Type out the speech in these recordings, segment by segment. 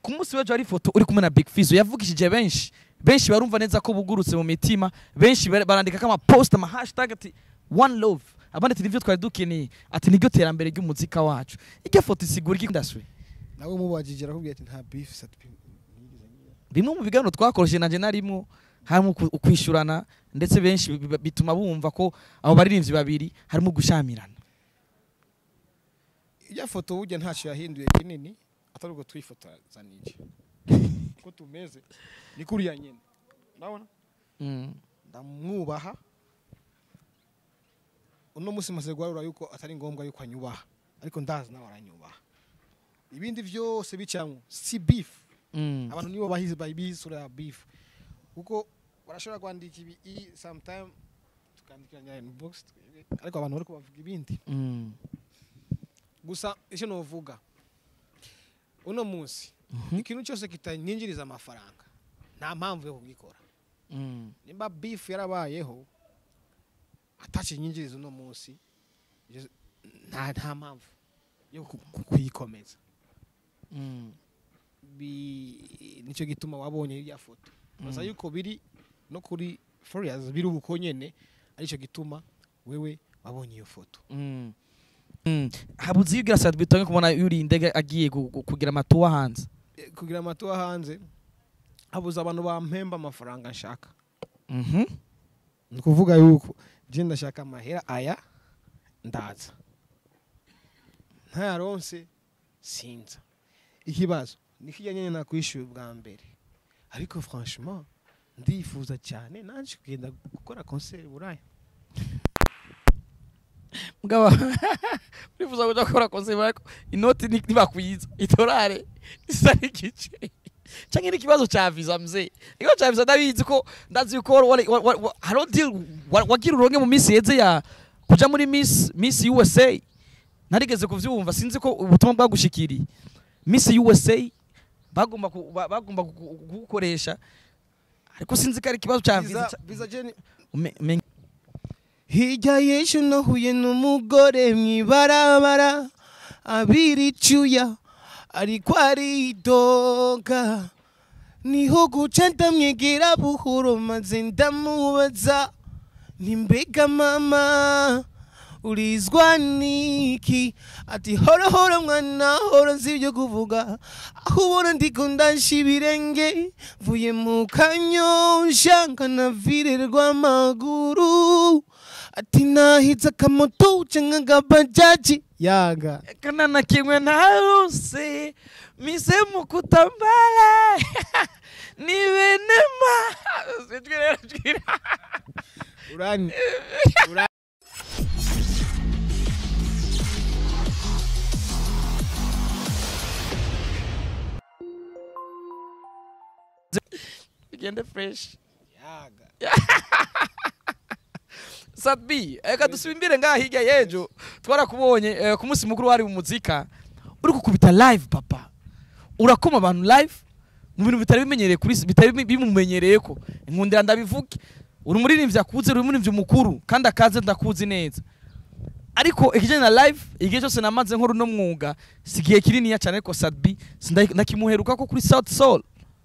ku munsi w'ejo hari ifoto uri kumwe na big fizo yavugishije benshi benshi barumva neza ko bugurutse mu mitima benshi bar- barandika ko amapost ama hashtag ati one love abandi ati nivyo twari dukeneye ati niryo terambere ry'umuzika wacu iryo foto isigura iki industry nawe mubajije arakubwira ati nta beef sat bimwe mu biganiro twakoresheje nanje narimwo harimo uku- ukwishyurana ndetse benshi bi- bi- bituma bumva ko abo baririmbyi babiri harimo gushamirana ijya foto burya ntacyo yahinduye kinini atari ubwo twifotozanije uko tumeze ni kuriya nyine urabona mm. ndamwubaha uno munsi maze guharura yuko atari ngombwa yuko anyubaha ariko ndazi nawe aranyubaha ibindi byose bicamwo si beef Mm. abantu nibo bahizi babizi sura ya beef kuko barashobora kwandika ibi i sometime tukandikiranya inbox ariko abantu bariko bavuga ibindi Mm. gusa icyo novuga uno munsi Mhm. ikintu cyose kitanyinjiriza amafaranga nta mpamvu yo kugikora Mm. nimba beef yarabayeho atakinyinjiriza uno munsi ibyo- nta nta mpamvu yo ku- ku- kuyikomeza Mm. Bi- nicyo gituma wabonye irya foto baza Mm. yuko biri no kuri Farious biri ubuko nyene aricyo gituma wewe wabonye iyo foto Mm. Mm. habuze iyo ugira sati bitonge kubona yuri indege agiye gu- gu- kugira amatuwa hanze Eh, kugira amatuwa hanze habuze abantu bampemba amafaranga nshaka Mhm. ni ukuvuga yuko je ndashaka amahera aya ndaza ntayaronse sinza ikibazo ni kijya nyine nakwishyuye bwa mbere ariko franchement ndifuza cyane naje kugenda gukora concert i buraya mugabo urifuza kuja gukora konseri ariko inoti ni- ntibakwiza idolari isa n'igice canke n'ikibazo ca visa mzee ikibazo ca visa ndabizi ko ndazi yuko wari- wa- wa- wa- hariho deal wa- wagira uronke mu minsi yeze ya kuja muri miss miss usa narigeze kuvyumva sinzi ko ubutumwa bwagushikiriye miss usa bagomba ku- ba- bagomba ku- ku- kugukoresha ariko sinzi ko ari ikibazo ca visa Visa- visa Jenny Ume- umenye- hirya y'ejo nahuye n'umugore mw'ibarabara abiri icyuya ariko aridoga niho guca ndamwegera buhoro maze ndamubaza nti mbega mama urizwa niki ati hora hora mwana hora nzi ibyo kuvuga aho ubona ndiko ndasha ibirenge mvuye mu kanyosha nkanavirirwa amaguru ati nahize akamoto canke agabajaji yaga kana na kimwe ntaruse mise mu kutambala ni benema sijwi rero jwira urani bigende fresh yaga sadbi reka dusimbire ngaha hirya y'ejo twarakubonye eh, ku munsi mukuru wari mu muzika uri gukubita live papa urakoma abantu live mu bintu bitari bimenyereye kuri bitari bimi- bimumenyereye ko inkundira ndabivuge uri umuririmbyi akuze uri umuririmbyi mukuru kandi akaze ndakuzi neza ariko ikijyanye na live igihe cyose namaze nkora uno mwuga si igihe kininiya cyane ariko sadbi sinda- ndakimuheruka ko kuri south soul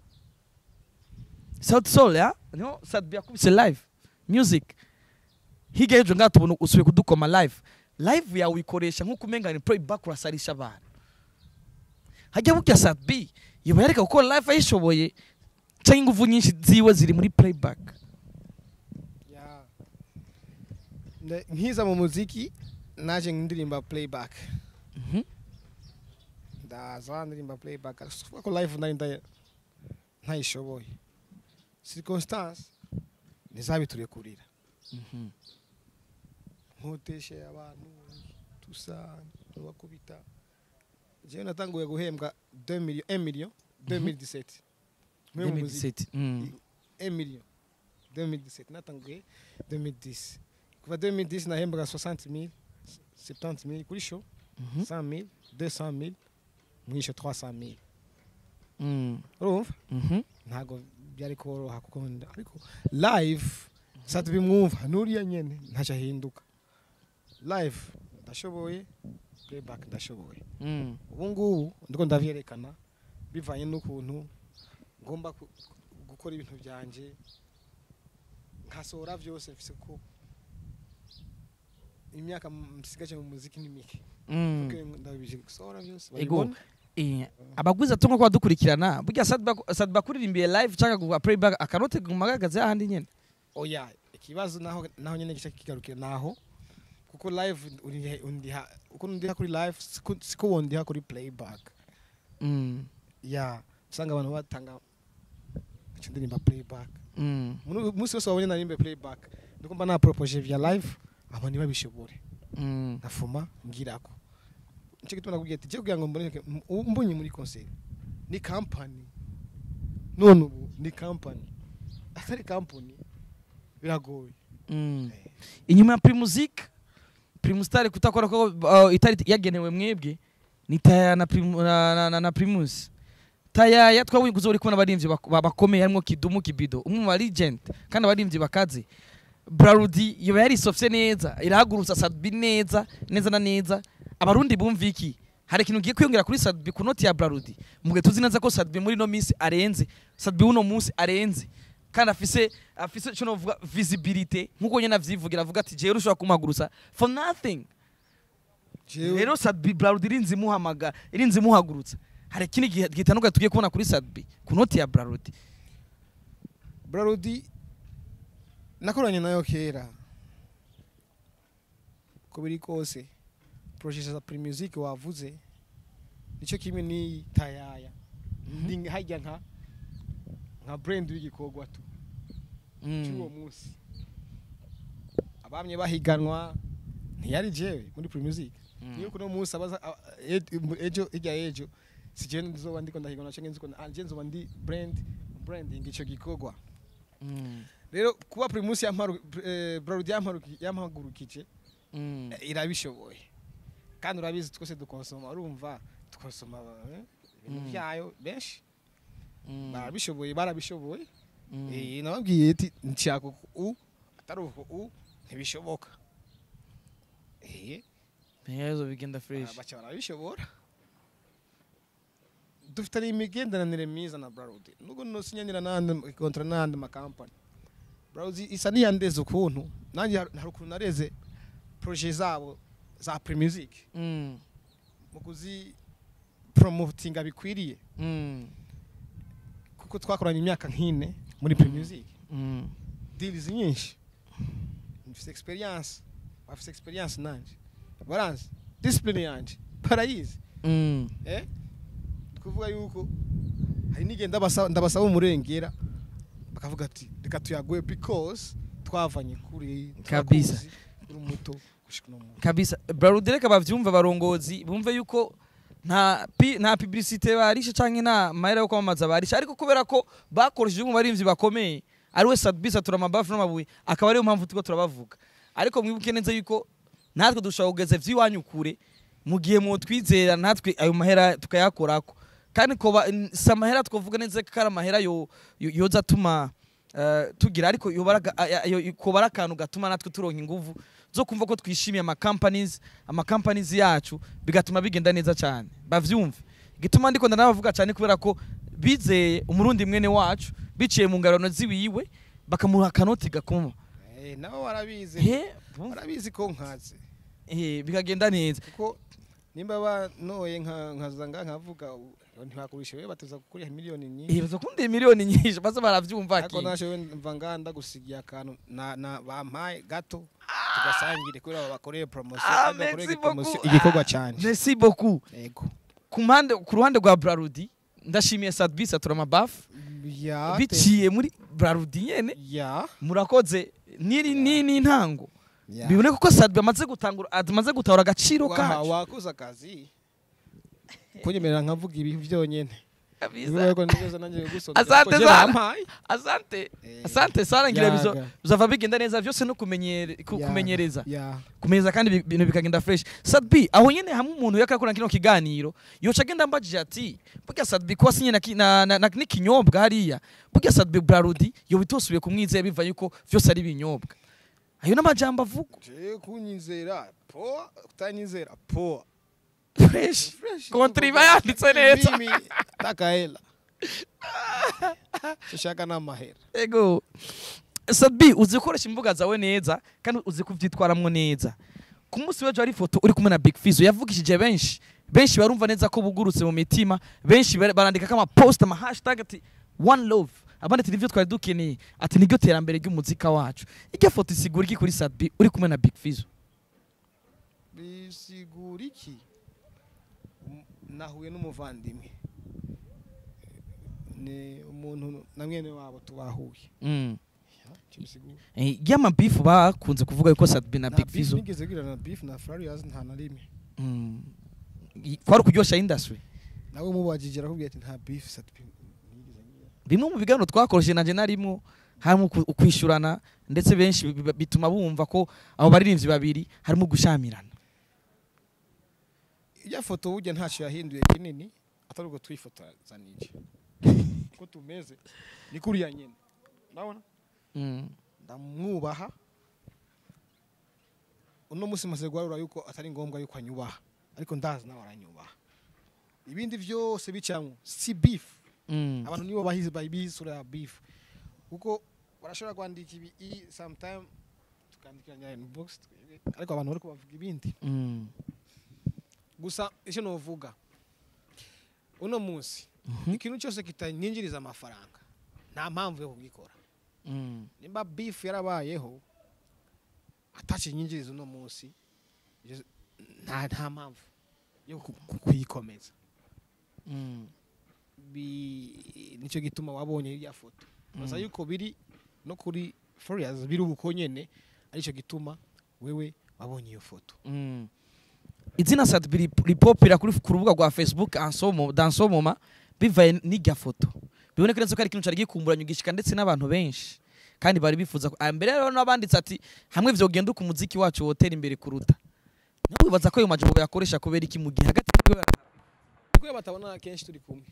south soul ya niho sadbi yakubise live music hirya y'ejo ngaha tubona usubiye kudukoma live live yawe uyikoresha nk'uko umenga ni playback urasarisha abantu hajya burya sadbi yoba yareka gukora live ayishoboye cyangwa ingufu nyinshi ziwe ziri muri playback Ya. Nda- nkiza mu muziki naje ndirimba playback Mhm. ndaza ndirimba playback ariko ko live nari nda- ntayishoboye circonstance ntizabiturekurira Mhm. nkoteshe abantu tusa tubakubita jewe natanguye guhembwa 2 million 1 million 2017 Mwe mu muziki 2017. Mm. 1 million 2017 natanguye 2010 kuva 2010 nahembwaga 60 000 70 000 kuri show Mhm. 100 000 200 000 mwisho 300 000 Mm. urumva Mhm. ntago byari koroha kuko nda- ariko live sati bimwumva nuriya nyene ntacyo ahinduka live ndashoboye playback ndashoboye Mm. ubu ngubu ndiko ndavyerekana bivanye n'ukuntu ngomba ku- gukora ibintu byanje nkasohora byose mfise ko imyaka msigaje mu muziki ni mike Mm. Kuko ndabije gusohora byose Ego. babibona. Eh, abagwiza tungo kwa dukurikirana burya Sadba Sadba kuririmbiye live cyangwa gukora playback akanote gumagaze ahandi nyene oya ikibazo naho naho nyene gice kigarukira naho kuko live uri- undiha uko undiha kuri live siko siko wondiha kuri playback Mm. ya usanga abantu batanga icyo ndirimba playback Mm. Muri- umunsi wose wabonye narimbe playback ndiko mba napropoje via live abo ntibabishobore Mm. ndafuma ngirako nicyo gituma nakubwiye ati je kugira ngo mboneke m- mbonye muri concert ni company none ubu ni company atari company biragoye Mm. inyuma ya primusic primustar kutakora ko uh, itari yagenewe mwebwe ni taya na, Primu- na, na, na, na primus tayaya twabonye kuzori kubona abarimvyi bak- ba- bakomeye harimo kidumu kibido umwe mu legend kandi abarimvyi bakaze brarudi yoba yarisofye neza irahagurutsa sadbi neza neza na neza abarundi bumva iki hari ikintu ugiye kwiyongera kuri sadbi ku noti ya brarudi mugihe tuzi neza ko sadbi muri no minsi arenze sadbi uno munsi arenze kandi afise afise cyo novuga visibility nkuko nyene avyivugira avuga ati jewe ushobora kumagurutsa for nothing jewe rero sadbi brarudi irinzi muhamaga irinzi muhagurutsa hari ikindi gihe gitandukanye tugiye kubona kuri sadbi ku noti ya brarudi brarudi nakoranye nayo kera uko biri kose projet za primusic wavuze nicyo kimwe ni tayaya ndi hajya nka nka brand w'igikorwa tu cy'uwo munsi abamye bahiganwa ntiyari jewe muri primusic niyo kuno munsi abaza a- e- ejo ijya ejo si jewe nzoba ndiko ndahiganwa cyangwa nziko anje nzoba ndi brand branding ico gikorwa rero kuba primus yamparu eh, brarudi yamparuki- yampagurukije eh, irabishoboye kandi urabizi twese dukonsoma urumva dukonsoma eh, ibintu Mm. byayo benshi barabishoboye barabishoboye Eh, nababwiye ati nshaka uku u atari uku u ntibishoboka eh ntiyazo bigenda fresh baca barabishobora dufitanye imigenderanire myiza na brarudi nubwo nosinyanira n'andi kontra n'andi makampani brarudi isa n'iyandeze ukuntu nanjye har- hari ukuntu nareze proje zabo za premusic Mm. mu kuzi promotinga bikwiriye Mm. kuko twakoranye imyaka nk'ine muri premusic Mm. deals nyinshi mfite experience bafite experience nanje baranzi discipline yanje barayizi Mm. eh kuvuga yuko hari n'igihe ndabasaba ndabasaba umurengera bakavuga ati reka tuyaguye because twavanye kuri Kabisa. turakuzi, uri muto gushika no mu kabisa brarudi reka bavyumve abarongozi bumve yuko nta pi, nta publicité barishe canke nta mahera yo kwamamaza barishe ariko kubera ko bakoresheje mu barimvyi bakomeye ari we sadbisa turamabafu n'amabuye akaba ariyo mpamvu turiko turabavuga ariko mwibuke neza yuko natwe dushobora kugeza vy'iwanyu kure mu gihe twizera natwe ayo mahera tukayakorako kandi koba si amahera twavuga neza ko ari amahera yo- yo- yoza atuma eh, tugira ariko yoba ari aga- a- a- yo- koba ari akantu gatuma natwe turonka inguvu zo kumva ko twishimiye amacompanies amacompanies yacu bigatuma bigenda neza cyane bavyumve gituma ndiko ndanabavuga cyane kubera ko bizeye umurundi mwene wacu biciye mu ngarano ziwiwe bakamuha akanoti gakoma eh nabo barabizi he bumva- barabizi ko nkaze eh, bikagenda neza kuko nimba banoye nka nkazanga nkavuga u- ntibakurisha we bateza kukuriha miliyoni nyinshi eh, bazakundiye miliyoni nyinshi baza baravyumva ariko ki nashowe mva nganda gusigiye akantu na, na bampaye gato tugasangire kubera bakoreye promotion Ah, kandi bakoreye merci promotion beaucoup. igikorwa cyane merci beaucoup yego ku mpande ku ruhande rwa Brarudi ndashimiye Sadbis atura amabafu ya biciye muri Brarudi nyene ya murakoze niri ni ni intango ya biboneka ko Sadbi amaze gutangura amaze gutahura agaciro Wa- kacu wakoze akazi kunyemerera nkavuga ibi byonyene Kabisa. Niba ko nigeze nanjye gusoma Asante ko je sana. bampaye. asante Eh, asante sana ngira bizo yaga. bizava bigenda neza byose no kumenyere ku- Ya, kumenyereza ya kumenyereza kandi bi- ibintu bikagenda fresh Sadbi aho nyene hamwe umuntu yakakora kino kiganiro yoca agenda mbajije ati burya Sadbi ko asinye na, ki- na, na, na n'ikinyobwa hariya burya Sadbi Brarudi yo bitosubiye kumwizera biva yuko vyose ari ibinyobwa ayo n'amajambo avugwa je kunyizera po utanyizera po fresh Fresh. kontri iba yanditse neza Mimi takahela shaka n'amahera ego sabi uzi gukoresha imbuga zawe neza kandi uzi kuvyitwaramwo neza ku munsi w'ejo hari ifoto uri kumwe na big fizo yavugishije benshi benshi barumva neza ko bugurutse mu mitima benshi bar- barandika ko amapost ama hashtag ati one love abandi ati nivyo twari dukeneye ati niryo terambere ry'umuzika wacu iryo foto isigura iki kuri sabi uri kumwe na big fizo bisigura iki Um, nahuye n'umuvandimwe ni umuntu na mwene wabo tubahuye mm. icyo bisigura Eh, y'amabifu bakunze kuvuga yuko sabi na nta big beef fizo nigeze gira na beef na Farious nta na rimwe mm. I- kwari ukuryosha industry nawe mubajije arakubwira ati nta beef sat nigeze ngira bimwe mu biganiro twakoresheje nanje narimwo harimo uku- ukwishyurana ndetse benshi bi- bi- bituma bumva ko abo baririmbyi babiri harimo gushamirana ijya foto burya ntacyo yahinduye kinini atari ubwo twifotozanije uko tumeze ni kuriya nyine urabona Mm. ndamwubaha uno munsi maze guharura yuko atari ngombwa yuko anyubaha ariko ndazi nawe aranyubaha ibindi byose bicamwo si beef Mm. abantu nibo bahizi babizi sura ya beef kuko barashobora kwandika ibi i sometime tukandikiranya inbox ariko abantu bari kubavuga ibindi Mm. gusa icyo novuga uno munsi Mhm. ikintu cyose kitanyinjiriza amafaranga nta mpamvu yo kugikora Mm. nimba beef yarabayeho atakinyinjiriza uno munsi ibyo- nta nta mpamvu yo ku- ku- kuyikomeza Mm. Bi- nicyo gituma wabonye irya foto baza Mm. yuko biri no kuri Farious biri uko nyene aricyo gituma wewe wabonye iyo foto Mm. izina sadbi ripopira kuri ku rubuga rwa facebook ansomo dansomoma bivaye n'irya foto biboneka neza ko ari ikintu cyari gikumburanye ugishika ndetse n'abantu benshi kandi bari bifuza ko- ah, mbere rero n'abanditse ati hamwe vyogenda uko umuziki wacu wotera imbere kuruta nawe wibaza ko ayo majambo yakoresha kubera iki mu gihe hagati y'ibyo kuko batabona kenshi turi kumwe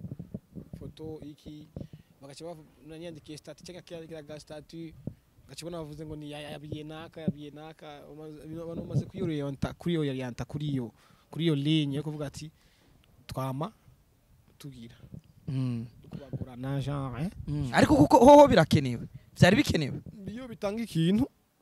foto iki bagaca banyandikiye stati cyangwa kiriya stati bagaca bavuze ngo ni ya- yabiye naka yabiye naka umaze- abantu bamaze kuyoriyanta kuri iyo yanta kuri iyo kuri iyo ligne yo kuvuga ati twama tugira Mm. kubagurana genre eh? Mm. ariko kuko hoho birakenewe byari bikenewe iyo bitanga ikintu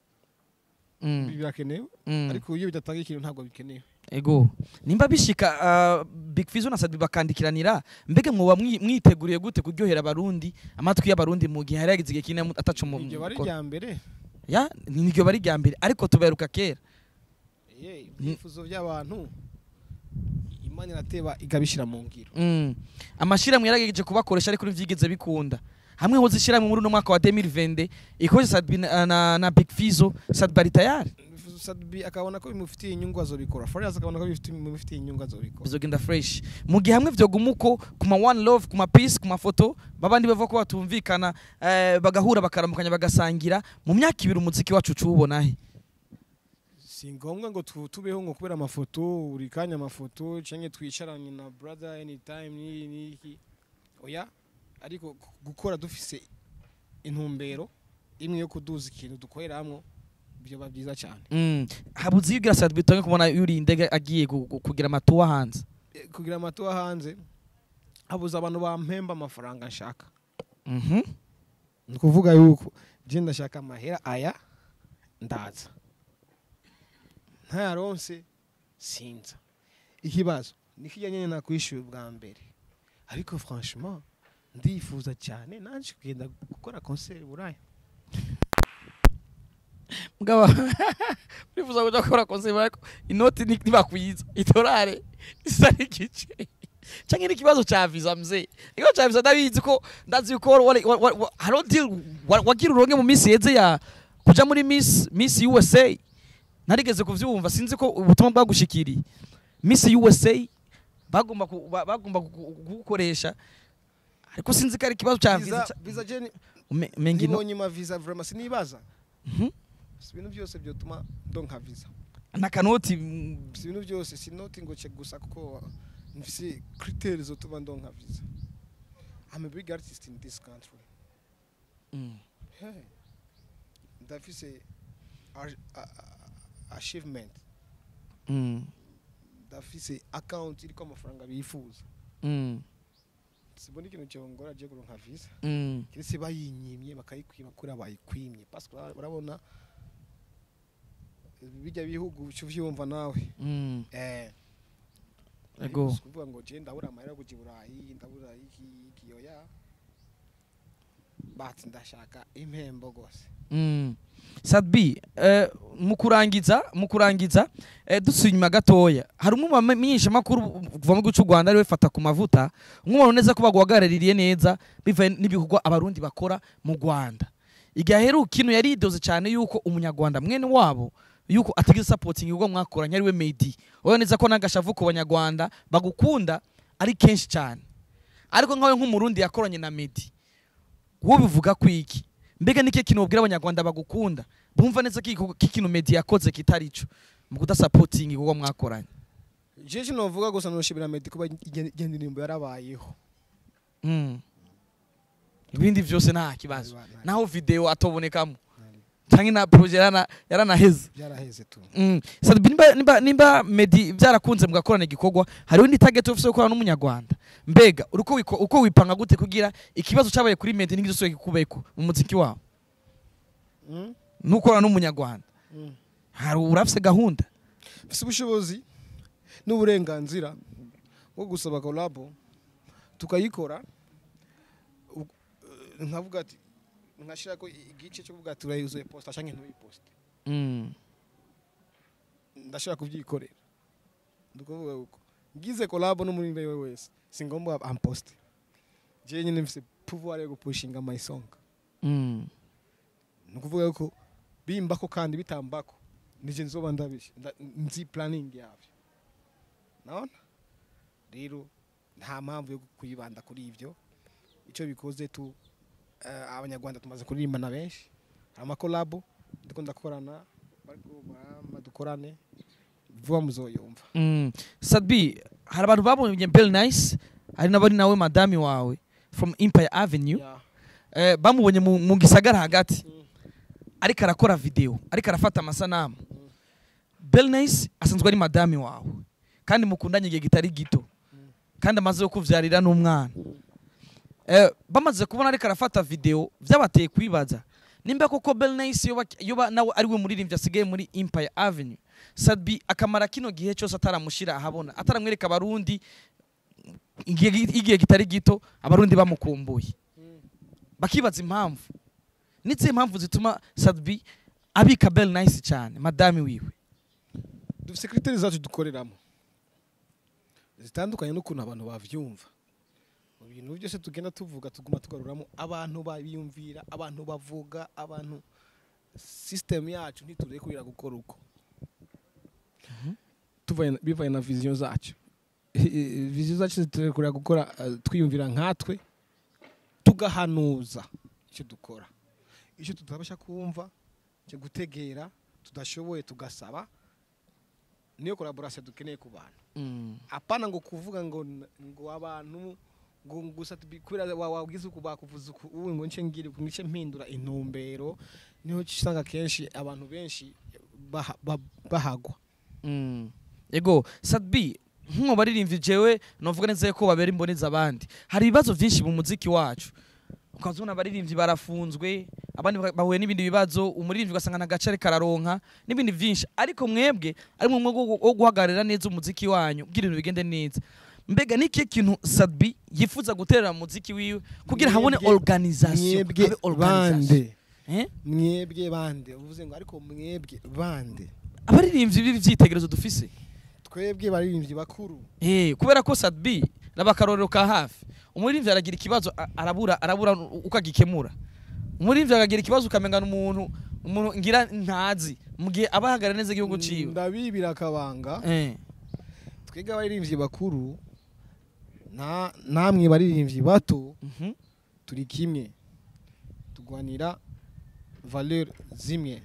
Mm. birakenewe Mm. ariko iyo bidatanga ikintu ntabwo bikenewe ego nimba bishika uh, big fizo na sadbi bakandikiranira mbega mwoba mwi- mwiteguriye gute kuryohera abarundi amatwi y'abarundi mu gihe hari yagize igihe kinini ataca mu iryo bari mukoro? rya mbere ya niryo bari rya mbere ariko tuberuka kera Ye, ibyifuzo by'abantu imana irateba ikabishyira mu ngiro mm. amashirahamwe yaragejeje kubakoresha ariko ntivyigeze bikunda hamwe hoze ishirahamwe muri uno mwaka wa 2020 ikoze sadbi na, na, na big fizo sadbi ari tayari Sadbi akabona ko bimufitiye inyungu azobikora Farious akabona ko bifitiye- bimufitiye inyungu azobikora bizogenda fresh mu gihe hamwe vyoguma uko ku ma one love ku ma peace ku mafoto babandi bava ko batumvikana eh, bagahura bakaramukanya bagasangira mu myaka ibiri umuziki wacu ucuwubona he si ngombwa ngo tu- tubeho ngo kubera amafoto buri kanya amafoto cyangwa twicaranye na brother anytime n'iki n'iki oya ariko gu- gukora dufise intumbero imwe yo kuduza ikintu dukorera hamwe byoba byiza cyane mm. habuze iyo ugira sadbi tonge kubona yuri indege agiye gu- gu- kugira amatuwa hanze E, kugira amatuwa hanze habuze abantu bampemba amafaranga nshaka mhm ni ukuvuga yuko je ndashaka amahera aya ndaza ntayaronse sinza ikibazo ni kijya nyine nakwishyuye bwa mbere ariko franchement ndifuza cyane naje kugenda gukora concert i buraya mugaba urifuza kuja gukora konseri ariko inoti ni- ntibakwiza idolari isa n'igice canke n'ikibazo ca visa mzee ikibazo ca visa ndabizi ko ndazi yuko wari- wa- wa- wa- hariho deal wa- wagira uronke mu minsi yeze ya kuja muri miss miss usa narigeze kuvyumva sinzi ko ubutumwa bwagushikiriye miss usa bagomba ku- ba- bagomba ku- ku- kugukoresha ariko sinzi ko ari ikibazo ca visa visa visa je ni- Ume- menga ino nibonye ma visa vraiment sinibaza Mhm. si ibintu byose byotuma ndonka visa n'akanoti mm, si ibintu byose si noti ngo che gusa kuko mfise critères zotuma ndonka visa I'm a big artist in this country mm. Hey, ndafise ar- a- a- achievement Mm. badafise account iriko amafaranga bifuza Mm. sibona ikintu cyongora agiye kuronka visa Mm. kiretse bayinyimye bakayikwima kuri bayikwimye parce que urabona bijya bihugu uca uvyumva nawe Mm. eh Ego. Si kuvuga ngo je ndabura amahera yo kuja i burayi ndabura iki iki oya bati ndashaka impembo gose Mm. Sadbi eh, mu kurangiza mu kurangiza eh, dusuye inyuma gatoya hari umwe mu bamenyesha makuru kuva mu gihugu cy'u Rwanda ariwe fata ku mavuta umwe neza ko bagwagaraririye neza bivaye n'ibikorwa abarundi bakora mu Rwanda igihe aheruka kino yaridoze cyane yuko umunyarwanda mwene wabo yuko atagize supporting ubwo mwakoranye ariwe Medi wowe neza ko nagashavu ku banyarwanda bagukunda ari kenshi cyane ariko nkawe nk'umurundi yakoranye na Medi wowe bivuga ku iki mbega niki kintu ubwira abanyarwanda bagukunda bumva neza ko igikorwa- ko ikintu Medi yakoze kitari cyo mu kudasapotinga ubwo mwakoranye je novuga gusa noshimira Meddy kuba igenda indirimbo yarabayeho Mm. ibindi byose nta kibazo Nta- naho video atobonekamo canke na projet yarana yaranaheze byaraheze tu Mm. Sadbi nimba, nimba, nimba Medi byarakunze mugakorana igikorwa hariho indi target ufise yo gukorana n'umunyarwanda mbega uko wiko- uko wipanga gute kugira ikibazo cabaye kuri Medi ntigizosubire kikubeko mu muziki wawe Mm? nukorana n'umunyarwanda Mm. hari urafise gahunda mfise ubushobozi n'uburenganzira bwo gusaba kolabo tukayikora u- eh, nkavuga ati nkashirako igice cyo kuvuga ati urayuzuye posta canke ntuyiposte mm. ndashaka kubyikorera ndikuvuga uko ngize kolabo n'umurimbe we wese singombwa amposte je nyine mfise pouvoir yo gupushinga my song Mm. ni ukuvuga ko bimbako kandi bitambako nije nzoba ndabishe nda- nzi planning yavyo naona rero nta mpamvu yo kuyibanda kuri ivyo ico bikoze tu eh, abanyarwanda tumaze kuririmbana benshi hari amakolabo ndiko ndakorana bariko barama dukorane vuba muzoyumva Mm. Sadbi hari abantu babonye Bell Nice hari n'abari nawe madami wawe from Empire Avenue Yeah. eh, bamubonye mu, mu gisagara hagati Mm. ariko arakora video ariko arafata amasanamu Bell Nice asanzwe ari madami wawe kandi mukundanye igihe kitari gito kandi amaze yo kuvyarira n'umwana eh, bamaze kubona ariko arafata video vyabateye kwibaza nimba koko Bell Nice yoba, yoba nawe ari we muririmbyi asigaye muri Empire Avenue Sadbi akamara kino gihe cyose ataramushira ahabona ataramwereka abarundi igihe igihe kitari gito abarundi bamukumbuye bakibaza impamvu nizihe impamvu zituma Sadbi abika Bell Nice cyane madami wiwe dufise kriteri zacu dukoreramo zitandukanye n'ukuntu abantu bavyumva mu bintu byose tugenda tuvuga tuguma tugaruramo abantu babiyumvira abantu bavuga abantu system yacu ntiturekurira gukora uko tuvaye na- bivaye na vision zacu vision zacu ziturekurira gukora eh, twiyumvira nkatwe tugahanuza icyo dukora icyo tutabasha kumva cyo gutegera tudashoboye tugasaba niyo collaboration dukeneye ku bantu mm. apana ngo kuvuga ngo ngo abantu ngo gusa tubi- kubera wa- wabwiza uku bakuvuza uku ubu ngo nce ngire uku nice mpindura intumbero niho usanga kenshi abantu benshi baha- ba- bahagwa Mm. Ego Sadbi nk'uwo baririmbyi jewe novuga neza ko babera imboneza abandi hari ibibazo byinshi mu muziki wacu ukazona abaririmbyi barafunzwe abandi ba- bahuye n'ibindi bibazo umuririmbyi ugasanga nta gace ariko araronka n'ibindi byinshi ariko mwebwe ari mu mwego wo guhagararira neza umuziki wanyu kugira ibintu bigende neza mbega ni ikihe kintu Sadbi yifuza guterera mu muziki wiwe kugira habone Mwebwe- organisation mwebwe habe organisation bande eh? mwebwe bande uvuze ngo ariko mwebwe bande abaririmbyi b'ivyitegerezo dufise twebwe baririmbyi bakuru Eh, kubera ko Sadbi nabakarorero ka hafi umuririmbyi aragira ikibazo a- arabura arabura uko agikemura umuririmbyi akagira ikibazo ukamengana umuntu umuntu ngira ntazi mu gihe aba ahagarara neza igihugu ciwe ndabibira akabanga eh twebwe abaririmbyi bakuru nta namwe baririmbyi bato mhm turi kimwe turwanira valeur zimwe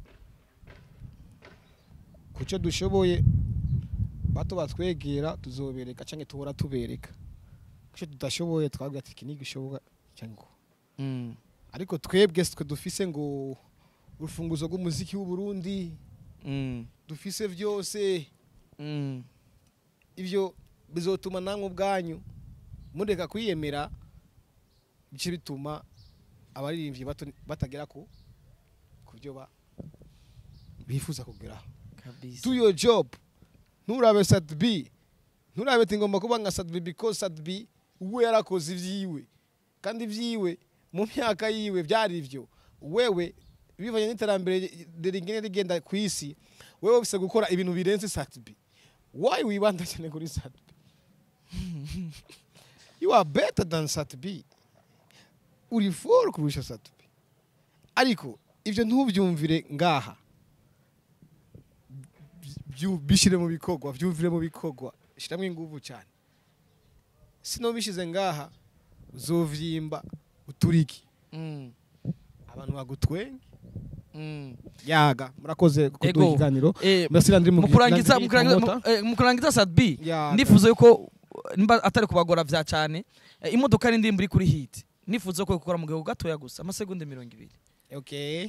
ku cyo dushoboye bato batwegera tuzobereka cyangwa tuhora tubereka ku cyo tudashoboye twabwira ati iki ntigishoboka cyangwa mm. ariko twebwe twe dufise ngo urufunguzo rw'umuziki w'u Burundi mm. dufise byose mm. ivyo bizotuma namwe ubwanyu mureka kwiyemera bice bituma abaririmbyi bato- batagera ku ku byo ba bifuza kugeraho kabisa do your job nturabe sat b nturabe ati ngomba kuba nka sat b because sat b we yarakoze ivyiwe kandi ivyiwe mu myaka yiwe byari ivyo wewe bivanye n'iterambere rigenda rigenda ku isi wewe ufise gukora ibintu birenze sat b why wibanda cyane kuri sat b you are better than sat b uri for kurusha sat b ariko ivyo ntubyumvire ngaha byu- bishire mu bikorwa byumvire mu bikorwa shiramo inguvu cyane sino bishize ngaha uzovyimba uturiki Mm, abantu bagutwenga mm. yaga murakoze kuduha Ego. ikiganiro Eh, merci Landry mu kurangiza Landry mu kurangiza- Promota. mu- eh, mu kurangiza sadbi Ya. ndifuza yuko nimba atari kubagora vya cyane eh, imodoka n'indirimbo iri kuri hit nifuza ko gukora mu gihe gatoya gusa amasegonda mirongo ibiri okay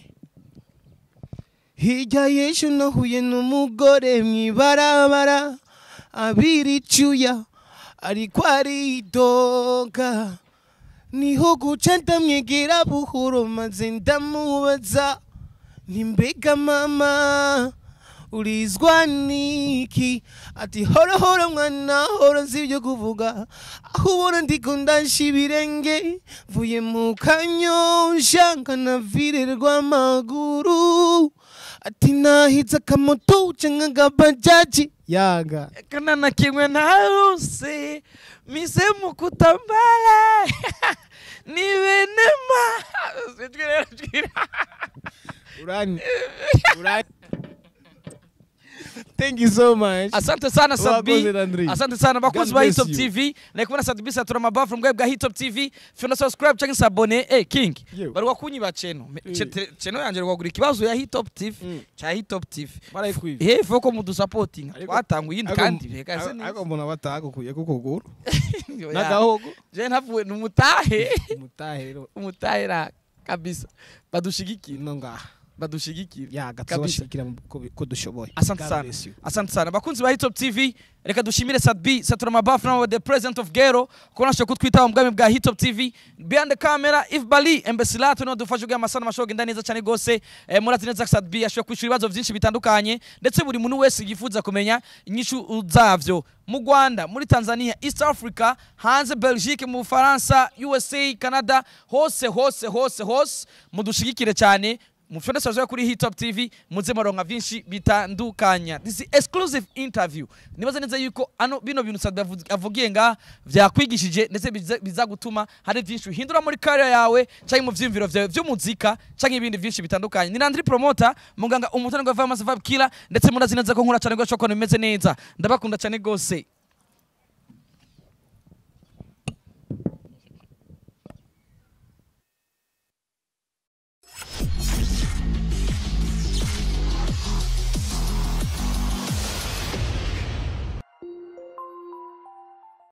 hirya y'ejo nahuye n'umugore mw'ibarabara abiri icyuya ariko aridoga niho guca ndamwegera buhoro maze ndamubaza nti mbega mama urizwa niki ati hora hora mwana hora nzi ibyo kuvuga aho ubona ndiko ndasha ibirenge mvuye mu kanyosha nkanavirerwa amaguru ati nahize akamoto canke agabajaji yaga kana na kimwe ntaruse mise mu kutambala ni benema sijwi rero jwira urani urani thank you so much asante sana sadbi Wakoze, Landry. asante sana bakunzi God ba bless hitop you. tv nari kubona sadbi satura amabavu mu bwego bwa hitop tv fyona subscribe cyangwa se abone eh king Yo. bari wakunyiba cheno Me- Eh. che- te- cheno yanjye rwagura ikibazo ya hitop tv Mm. cha hitop tv barayikwiye he fo ko mudusapotinga Ariko- twatanguye iyindi kandi beka se ariko mbona batagukuye ku kuguru neza n'agahogo je ntavuye numutahe umutahe rero umutahera kabisa badushigikira no ngaha badushigikira yaga Kabisa. tuzabashigikira mu- ko- ko dushoboye asante God sana bless you. asante sana bakunzi ba hitop tv reka dushimire sadbi satura mabafu nawe the president of gero kuba nashoboye kutwitaho mu bwami bwa hitop tv behind the camera if bali embesilato niwe dufashe ubwo amasana amashobora kugenda neza cyane rwose eh, murazi neza ko sadbi yashoboye kwishyura ibibazo byinshi bitandukanye ndetse buri muntu wese yifuza kumenya inyishu zavyo mu rwanda muri tanzania east africa hanze belgique mu bufaransa usa canada hose hose hose hose mudushigikire cyane mufite sazo kuri hitop tv muze maronka vyinshi bitandukanya this is exclusive interview nibaza neza yuko ano bino bintu Sadbi avu- avugiye nga vyakwigishije ndetse biza- biza gutuma hari vyinshi uhindura muri career yawe canke mu vyiyumviro vyawe vy'umuzika canke ibindi vyinshi bitandukanye ni Landry promoter muganga umutani gwa Famous Vibe Killer ndetse murazi neza ko nkura cyane gwa shoko bimeze neza ndabakunda cyane gose